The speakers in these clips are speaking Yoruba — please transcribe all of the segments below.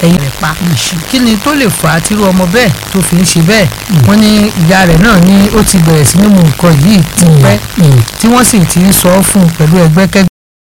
ẹ̀yìn rẹ̀ pa kí ni tó lè fà á tírú ọmọ bẹ́ẹ̀ tó fi ń ṣe bẹ́ẹ̀ wọ́n ní ìyá rẹ̀ náà ní ó ti bẹ̀rẹ̀ sí ní mu nǹkan yìí ti pẹ́ tí wọ́n sì ti ń sọ ọ́ fún un pẹ̀lú ẹgbẹ́kẹ́gbẹ́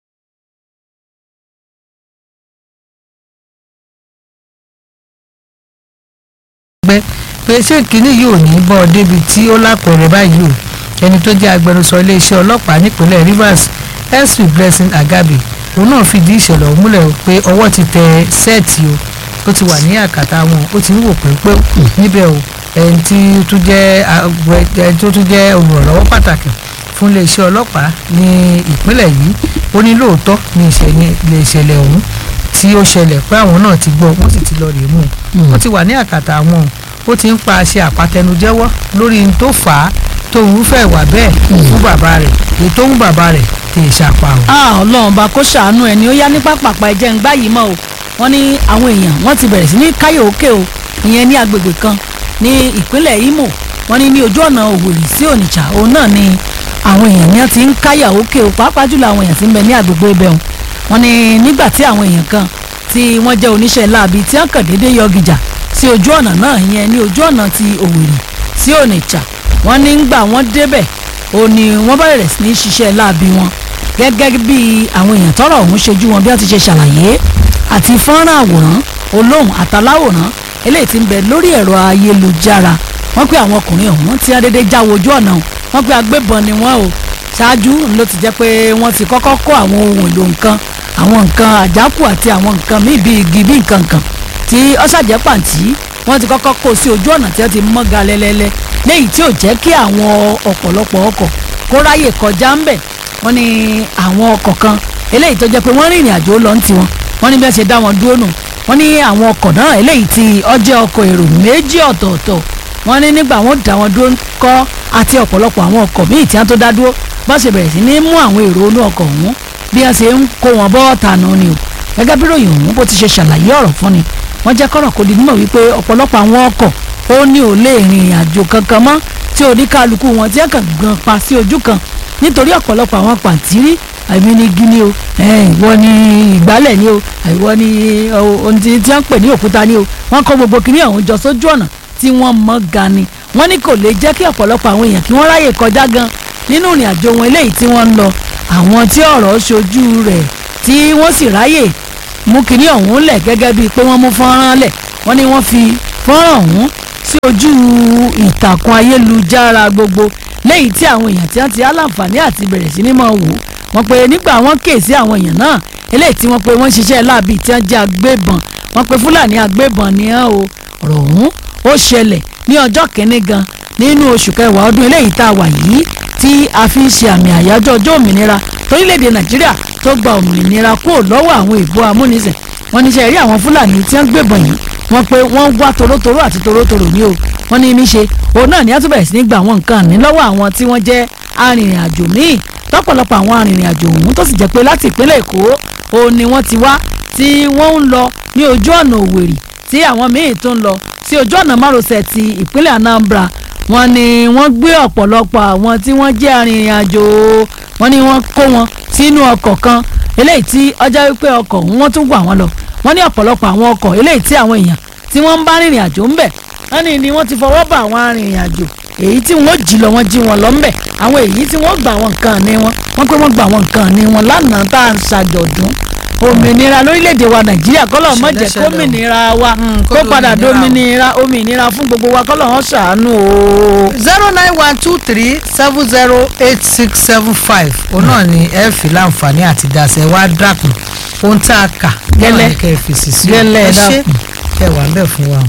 pé ṣé kínní yìí ò ní bọ́ ọ débi tí ó lápẹ̀rẹ̀ báyìí o ẹni tó jẹ́ agbẹnusọ iléeṣẹ́ ọlọ́pàá nípínlẹ̀ Rivers sp Blessing Agabi òun náà fìdí ìṣẹ̀lẹ̀ ọ̀hún múlẹ̀ pé ọwọ́ ti tẹ sẹ́ẹ̀tì o ó ti wà ní àkàtà wọn ó ti ń wò pé níbẹ̀ o ẹni tí tó jẹ́ ẹni tó tún jẹ́ olùrànlọ́wọ́ pàtàkì fún iléeṣẹ́ ọlọ́pàá ní ìpínlẹ̀ yìí ó ní lóòótọ́ ní ìṣẹ̀lẹ̀ ọ̀hún tí ó ṣẹlẹ̀ pé àwọn náà ti gbọ́ wọ́n sì ti lọ rèé mú un ó ti wà ní àkàtà wọn ó ti ń pa àṣẹ àpatẹnujẹ́wọ́ lórí n tó fà á tó ń fẹ́ wà bẹ́ẹ̀ fún bàbá rẹ̀ èyí tó ń bàbá rẹ̀ tè ṣàpà o. ọlọ́run bá kó ṣàánú ẹni ó yá ní pápápá ẹ̀jẹ̀ ń gbá yìí mọ́ o wọ́n ní àwọn èèyàn wọ́n ti bẹ̀rẹ̀ sí ní káyọ̀ òkè o ìyẹn ní agbègbè kan ní ìpínlẹ̀ Imo wọ́n ní ní ojú ọ̀nà Òwòrì sí Onitsha òun náà ni àwọn èèyàn ní ti ń káyà òkè o pàápàá jùlọ àwọn èèyàn ti ń bẹ ní agbègbè ibẹ̀ wọn wọ́n ní nígbà tí àwọn èèyàn kan tí wọ́n jẹ́ oníṣẹ́ láabi tí wọ́n kàn déédéé yọ gìjà sí ojú ọ̀nà náà ìyẹn ní ojú ọ̀nà ti Òwòrì sí Onitsha wọ́n ní ń gbà wọ́n débẹ̀ ó ní wọ́n bẹ̀rẹ̀ sí ní ṣiṣẹ́ láabi wọn gẹ́gẹ́ bí àwọn èèyàn tọ́rọ̀ ọ̀hún ṣojú wọn bí wọ́n ti ṣe ṣàlàyé àti fọ́nrán àwòrán olóhùn àtàláwòrán eléyìí tí ń bẹ lórí ẹ̀rọ ayélujára wọ́n pé àwọn ọkùnrin ọ̀hún tí wọ́n déédéé já wojú ọ̀nà wọ́n pé agbébọn ni wọ́n o ṣáájú ló ti jẹ́ pé wọ́n ti kọ́kọ́ kó àwọn ohun èlò nǹkan àwọn nǹkan àjákù àti àwọn nǹkan míì bíi igi bíi nǹkan kan tí ọ̀ṣàjẹ́ pàǹtí wọ́n ti kọ́kọ́ kó sí ojú ọ̀nà tí wọ́n ti mọ́ ga lẹ́lẹ́lẹ́ léyìí tí ò jẹ́ kí àwọn ọ̀pọ̀lọpọ̀ ọkọ̀ kó ráyè kọjá ń bẹ̀ wọ́n ní àwọn ọkọ̀ kan eléyìí tó jẹ́ pé wọ́n rìnrìn àjò lọ ń tiwọn wọ́n ní bí wọ́n ṣe dá wọn dúró nù wọ́n ní àwọn ọkọ̀ náà eléyìí tí ó jẹ́ ọkọ̀ èrò méjì ọ̀tọ̀ọ̀tọ̀ wọ́n ní nígbà wọ́n dá wọn dúró kọ́ àti ọ̀pọ̀lọpọ̀ àwọn ọkọ̀ míì tí wọ́n tó dá dúró bá ṣe bẹ̀rẹ̀ sí ní mú àwọn èrò inú ọkọ̀ ọ̀hún bí wọ́n ṣe ń kó wọn bọ́ ọ̀tànà ni o gẹ́gẹ́ bí ròyìn ọ̀hún bó ti ṣe ṣàlàyé ọ̀rọ̀ fún ni wọ́n jẹ́ kọ́rọ̀ kó di mímọ̀ wípé ọ̀pọ̀lọpọ̀ àwọn ọkọ̀ ó ní ò lè rìnrìn àjò kankan mọ́ tí oníkálukú wọn tí wọ́n kàn gan pa sí ojú kan nítorí ọ̀pọ̀lọpọ̀ àwọn pàǹtírí àmì ní gíní o ìwọ ni ìgbálẹ̀ ni o ìwọ ni ohun tí wọ́n pè ní òkúta ni o wọ́n kó gbogbo kìnìún ọ̀hún jọ sójú ọ̀nà tí wọ́n mọ́ ga ni wọ́n ní kò lè jẹ́ kí ọ̀pọ̀lọpọ̀ àwọn èèyàn kí wọ́n ráyè kọjá gan nínú ìrìn àjò wọn eléyìí tí wọ́n ń lọ àwọn tí ọ̀rọ̀ ṣojú rẹ̀ tí wọ́n sì ráyè mú kinní ọ̀hún lẹ̀ gẹ́gẹ́ bíi pé wọ́n mú fọ́nrán lẹ̀ wọ́n ní wọ́n fi fọ́nrán ọ̀hún sí ojú ìtàkùn ayélujára gbogbo lẹ́yìn tí àwọn èèyàn tí wọ́n ti aláǹfààní àti bẹ̀rẹ̀ sí ní máa wò wọ́n pé nígbà wọ́n ké sí àwọn èèyàn náà eléyìí tí wọ́n pé wọ́n ṣiṣẹ́ láàbì tí wọ́n jẹ́ agbébọn wọ́n pé fúlàní agbébọn ni hàn o ọ̀rọ̀ ọ̀hún ó ṣẹlẹ̀ ní ọjọ́ kìíní gan nínú oṣù kẹwàá ọdún eléyìí tá a wà yìí tí a fi ń ṣe àmì àyájọ́ ọjọ́ òmìnira torílẹ̀-èdè nàìjíríà tó gba òmìnira kúrò lọ́wọ́ àwọn ìbò amúnisìn wọ́n ní ṣe rí àwọn fúlàní tí wọ́n gbébọn yìí wọ́n pé wọ́n wá torótoró àti torótoró ní o wọ́n ní níṣe òun náà ní àtúbẹ̀rẹ̀ sí ní gba àwọn nǹkan ní lọ́wọ́ àwọn tí wọ́n jẹ́ arìnrìn-àjò míì lọ́pọ̀lọpọ̀ àwọn arìnrìn-àjò ọ̀hún tó sì jẹ́ pé láti ìpínlẹ̀ èkó òun ni wọ́n ti wá tí wọ́n ń lọ ní ojú ọ̀nà òwèrì tí àwọn míì tó ń lọ sí ojú ọ̀nà márosẹ̀ ti ìpínlẹ̀ anambra wọ́n ní wọ́n gbé ọ̀pọ̀lọpọ̀ àwọn tí wọ́n jẹ́ arìnrìn-àjò wọ́n ní wọ́n kó wọn sínú ọkọ̀ kan eléyìí tí ọjọ́ wípé ọkọ̀ ọ̀hún wọ́n tún gbà wọ́n lọ wọ́n ní ọ̀pọ̀lọpọ̀ àwọn ọkọ̀ eléyìí tí àwọn èèyàn tí wọ́n ń bá rìnrìn àjò ń bẹ̀ wọ́n ní ni wọ́n ti fọwọ́ bá àwọn arìnrìn àjò èyí tí wọ́n jí lọ wọ́n jí wọn lọ ń bẹ̀ àwọn èyí tí wọ́n gbà wọn nǹkan ní wọn wọ́n pé wọ́n gbà wọn nǹkan ní wọn lánàá tá à ń ṣàjọ̀dún òmìnira lórílẹ̀‐èdè wa nàìjíríà kọ́lọ̀ mọ̀ jẹ́ kómìnira wa kó padà dómìnira òmìnira fún gbogbo wa kọ́lọ̀ wọn ṣàánú o. zero nine one two three seven zero eight six seven five òun náà ni ẹ fi láǹfààní àti dasẹ̀ wá dàkún ohun tá a kà Gẹ́lẹ́. kẹ́ ẹ fèsì sí Gẹ́lẹ́, ẹ ṣe dákun. kẹ́ ẹ wà ń bẹ̀ fún wa.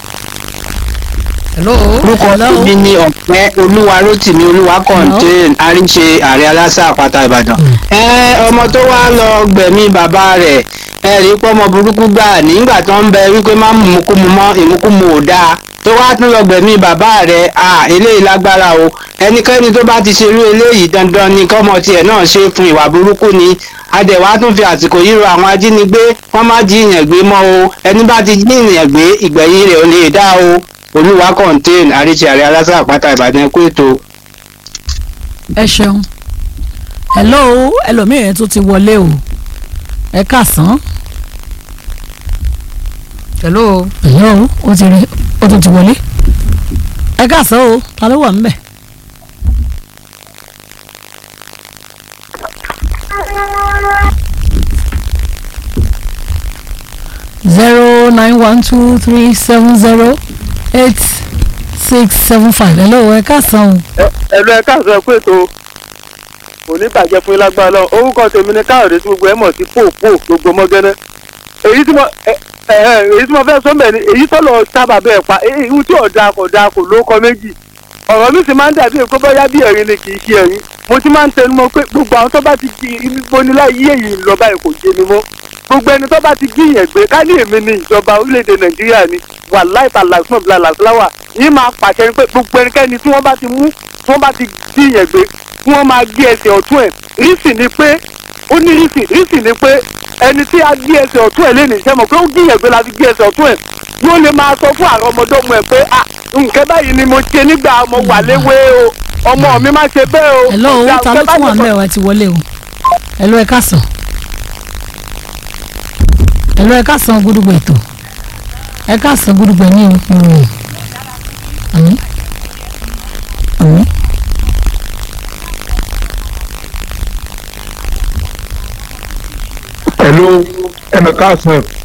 hello. orúkọ tèmi ni ọ̀pẹ olúwa rotimi olúwa contain àríṣe ààrẹ aláṣà àpáta ìbàdàn. ẹ ọmọ tó wá lọ gbẹ̀mí bàbá rẹ̀ ẹ rí pọ́mọ burúkú gbà nígbà tó ń bẹ wípé má mú ìmúkúmu mọ́ ìmúkúmu ò dáa tó wá tún lọ gbẹ̀mí bàbá rẹ̀ à eléyìí lágbára o ẹnikẹ́ni tó bá ti ṣerú eléyìí dandan ni kọ́mọ tiẹ̀ náà ṣe fún ìwà burúkú ni adẹ̀wá tún fi àsìkò yìí rọ àwọn ajínigbé wọ́n má jí ìyàn gbé mọ́ o ẹni bá ti jí ìyàn gbé ìgbẹ̀yìn rẹ̀ ò lè dá o olúwa contain àríṣe àrẹ aláṣà àpáta ìbàdàn ẹkú ètò. ẹ ṣeun hello ẹlòmíràn tó ti wọlé o ẹ kàsán hello ẹ̀yọ́ o ó ti rí ó tún ti wọlé ẹ káàsán o ta ló wà ńbẹ̀. zero nine one two three seven zero eight six seven five hello ẹ káàsán o. ẹ̀lú ẹ̀ka sọ pé ètò òní bàjẹ́ fún ilágbára lọ orúkọ tèmi ni káyọ̀dé tí gbogbo ẹ̀ mọ̀ sí pòpò gbogbo mọ́gẹ́nẹ́ èyí tí mo ẹ ẹ èyí tí mo fẹ́ sọ mẹ́ni èyí tó lọ sábà bẹ́ẹ̀ pa èyí tí ọ̀dà kò da kò ló kọ méjì ọ̀rọ̀ mi sì máa ń dàbí èkó bóyá bí ẹ̀rín ni kì í ṣe ẹ̀rín mo ti máa ń tẹnu mọ́ pé gbogbo àwọn tó bá ti di ibo nílá yí èyí lọ báyìí kò yé mi mọ́ gbogbo ẹni tó bá ti gbìyàn gbé ká ní èmi ní ìjọba orílẹ̀-èdè nàìjíríà ni wà láìpẹ́ làásùn bíi làásùláwà yìí máa pàṣẹ ni pé gbogbo ẹnikẹ́ni tí wọ́n bá ti mú tí wọ́n bá ti gbìyàn gbé kí wọ́n máa gbé ẹsẹ̀ ọ̀tún ẹ̀ rísì ni pé ó ní rísì rísì ni pé ẹni tí a gbé ẹsẹ̀ ọ̀tún ẹ̀ lẹ́nu ìṣẹ́ mọ̀ pé ó gbìyàn gbé la fi gbé ẹsẹ̀ ọ̀tún ẹ̀ yóò lè máa sọ fún àwọn ọmọdọ́mọ ẹ̀ pé à nǹkan báyìí ni mo ṣe nígbà mo wà léwé o ọmọ mi má ṣe bẹ́ẹ̀ o. hello o Ìgbà ta ló nǹkan tún wà báyìí ńbẹ̀ wá ti wọlé o hello ẹ káàsán hello ẹ káàsán gúdúgbò ètò ẹ káàsán gúdúgbò ní ìròyìn àmì àmì. Hello, ẹnì káàsán